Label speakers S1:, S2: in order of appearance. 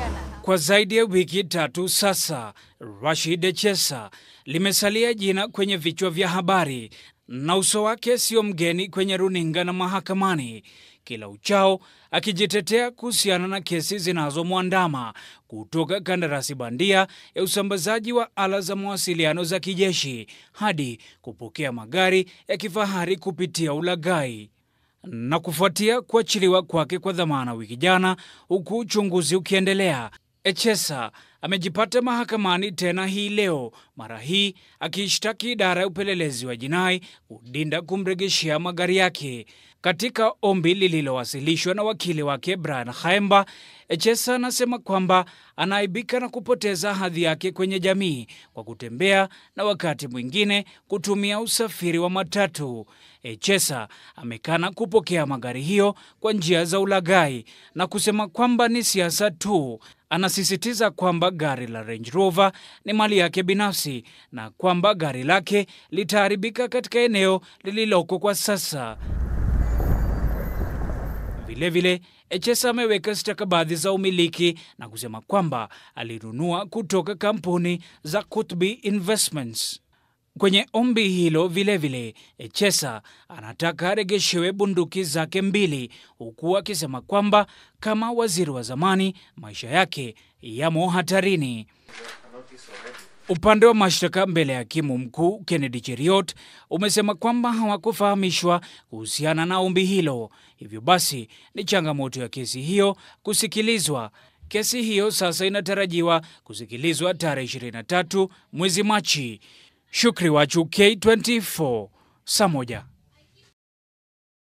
S1: Kwa zaidi ya wiki tatu sasa, Rashid Echesa limesalia jina kwenye vichwa vya habari na uso wake sio mgeni kwenye runinga na mahakamani, kila uchao akijitetea kuhusiana na kesi zinazomwandama kutoka kandarasi bandia ya usambazaji wa ala za mawasiliano za kijeshi hadi kupokea magari ya kifahari kupitia ulaghai na kufuatia kuachiliwa kwake kwa dhamana wiki jana, huku uchunguzi ukiendelea, Echesa amejipata mahakamani tena hii leo, mara hii akiishtaki idara ya upelelezi wa jinai kudinda kumrejeshea magari yake. Katika ombi lililowasilishwa na wakili wake Brian Khaemba, Echesa anasema kwamba anaaibika na kupoteza hadhi yake kwenye jamii kwa kutembea na wakati mwingine kutumia usafiri wa matatu. Echesa amekana kupokea magari hiyo kwa njia za ulaghai na kusema kwamba ni siasa tu. Anasisitiza kwamba gari la Range Rover ni mali yake binafsi na kwamba gari lake litaharibika katika eneo lililoko kwa sasa. Vilevile, Echesa ameweka stakabadhi za umiliki na kusema kwamba alinunua kutoka kampuni za Kutbi Investments. Kwenye ombi hilo vilevile, Echesa anataka aregeshewe bunduki zake mbili, huku akisema kwamba kama waziri wa zamani maisha yake yamo hatarini. Upande wa mashtaka mbele ya hakimu mkuu Kennedy Cheriot umesema kwamba hawakufahamishwa kuhusiana na ombi hilo, hivyo basi ni changamoto ya kesi hiyo kusikilizwa. Kesi hiyo sasa inatarajiwa kusikilizwa tarehe 23 mwezi Machi. Shukri Wachu, K24, saa moja.